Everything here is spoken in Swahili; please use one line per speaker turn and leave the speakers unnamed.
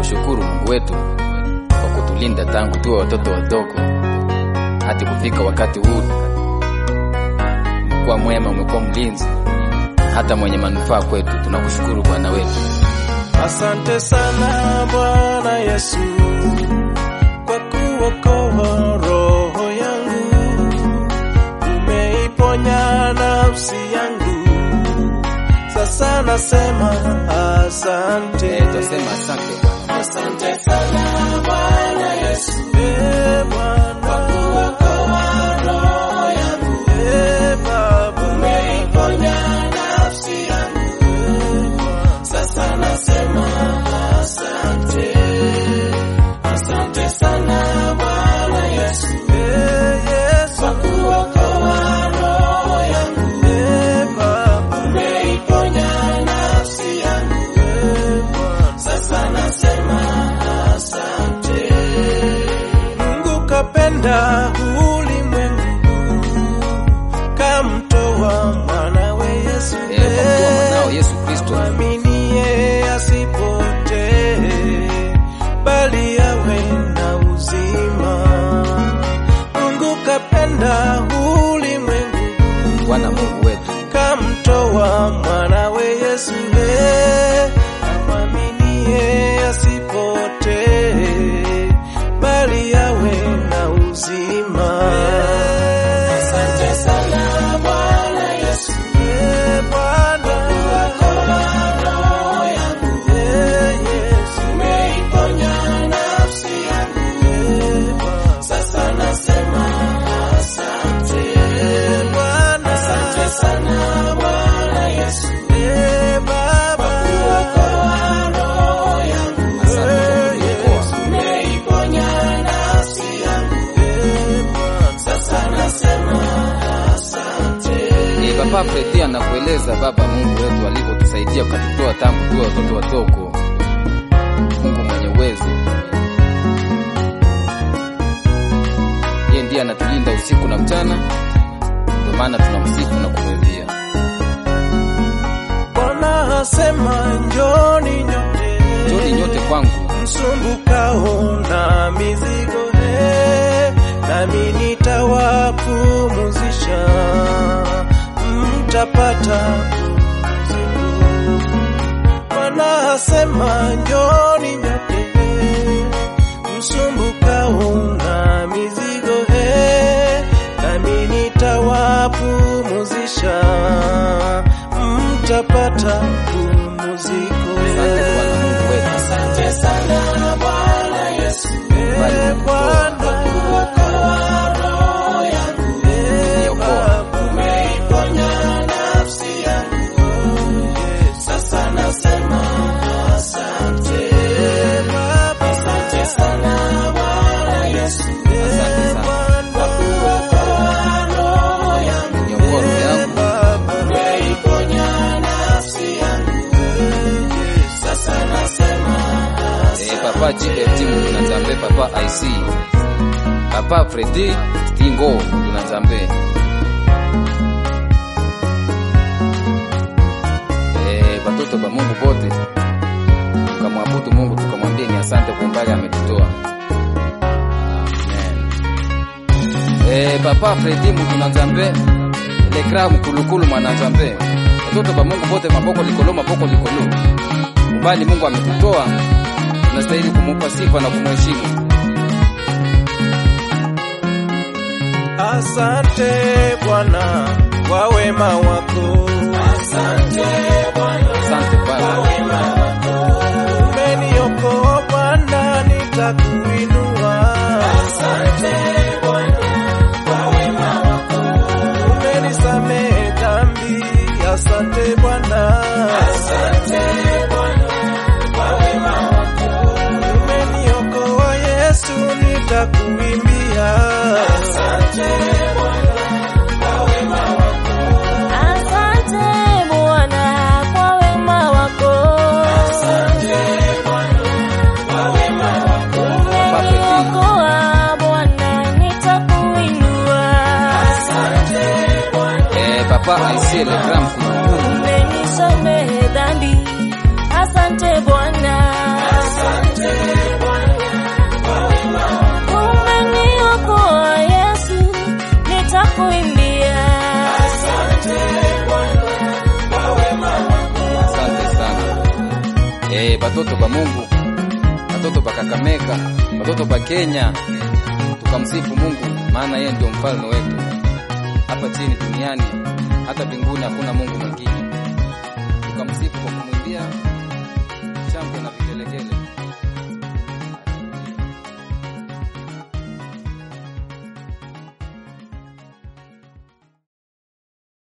Tunakushukuru Mungu wetu kwa kutulinda tangu tuwe watoto wadogo hadi kufika wakati huu. Umekuwa mwema, umekuwa mlinzi, hata mwenye manufaa kwetu. Tunakushukuru Bwana wetu.
Asante sana Bwana Yesu kwa kuokoa roho yangu, umeiponya nafsi yangu. Sasa nasema asante,
Eh, Twasema asante Bwana.
asante sana Bwana Yesu, eh Bwana kwa kuokoa roho yangu, eh Baba umeiponya nafsi yangu. Sasa nasema asante, asante sana Bwana Yesu, eh Yesu kwa kuokoa roho yangu, eh Baba umeiponya nafsi yangu, eh Bwana sasa nasema asante. Mungu kapenda ulimwengu kamtoa mwanawe Yesu,
Eh, kwa kuwa mwanao Yesu Kristo
mwaminie asipotee, bali awe na uzima. Mungu kapenda ulimwengu
Bwana Mungu wetu
kamtoa mwanawe Yesu, eh, amwaminie asipotee, bali awe na uzima. Asante sana Bwana Yesu, eh, Bwana kuokoa roho yangu, eh, Yesu umeiponya nafsi yangu, eh, Bwana sasa nasema asante Bwana, asante sana Bwana Yesu, eh, Baba kuokoa roho yangu,
Asante
eh,
kwa
Yesu umeiponya nafsi yangu, eh, Bwana sasa nasema asante.
Ni Papa Fredi anakueleza Baba Mungu wetu alivyotusaidia ukatutoa tangu tuwe watoto wadogo. Mungu mwenye uwezo, yeye ndiye anatulinda usiku na mchana, ndio maana tunamsifu na kumwimbia.
Bwana asema njoni nyote,
Njoni nyote kwangu,
msumbukao na mizigo he, nami nitawapumuzisha, mtapata pumziko. Bwana asema njoni nyote, msumbukao na mizigo he, nami nitawapumuzisha, mtapata pumziko.
Asante Bwana Mungu wetu.
Asante sana Bwana Yesu,
Bali
eh, Bwana kuokoa roho yangu, eh,
Niokoa.
Baba umeiponya nafsi yangu, eh, sasa nasema asante Baba, asante sana Bwana Yesu,
Asante
eh,
sana.
Bwana kuokoa roho yangu,
Niokoa roho
eh,
yangu.
Baba umeiponya nafsi yangu, eh, sasa nasema
Eh, Papa GFT Mtunazambe, Papa IC, Papa Fredi Stingo Mtunazambe. Eh, watoto wa Mungu bote tukamwabudu Mungu, tukamwambia ni asante kwa umbali ametutoa. Amen. Eh, Papa Fredi Mtunazambe, Lekra Mkulukulu Mwanazambe. Watoto wa Mungu bote maboko likolo, maboko likolo. Umbali Mungu ametutoa tunastahili kumupa sifa na kumheshimu.
Asante Bwana kwa wema wako. Asante Bwana
Asante Baba,
umeniokoa Bwana, nitakuinua. Asante Bwana kwa wema wako. Umenisamehe dhambi. Asante Bwana. Asante Bwana kwa wema wako. Umeniokoa Yesu, nitakuimbia. Asante Bwana kwa wema wako.
Asante Bwana kwa wema wako.
Asante Bwana kwa wema wako.
Umeniokoa Bwana, nitakuinua.
Asante Bwana.
eh, Papa Aisie Lekra Mkulukulu,
Umenisamehe dhambi. Asante Bwana.
Asante
batoto ba Mungu, batoto ba Kakamega, batoto ba Kenya, tukamsifu Mungu, maana yeye ndio mfalme wetu hapa chini duniani, hata mbinguni hakuna Mungu mwingine. Tukamsifu kwa kumwimbia